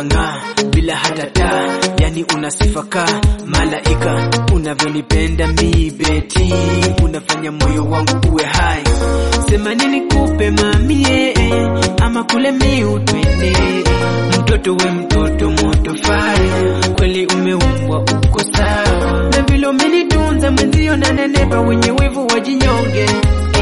unang'aa bila hata taa, yani unasifaka malaika. Unavyonipenda mi beti, unafanya moyo wangu uwe hai. Sema nini kupe mamie, ama kule miu twende. Mtoto we mtoto moto fire, kweli umeumbwa uko sawa, na vile umenitunza mwenzio na nenepa, wenye wivu wajinyonge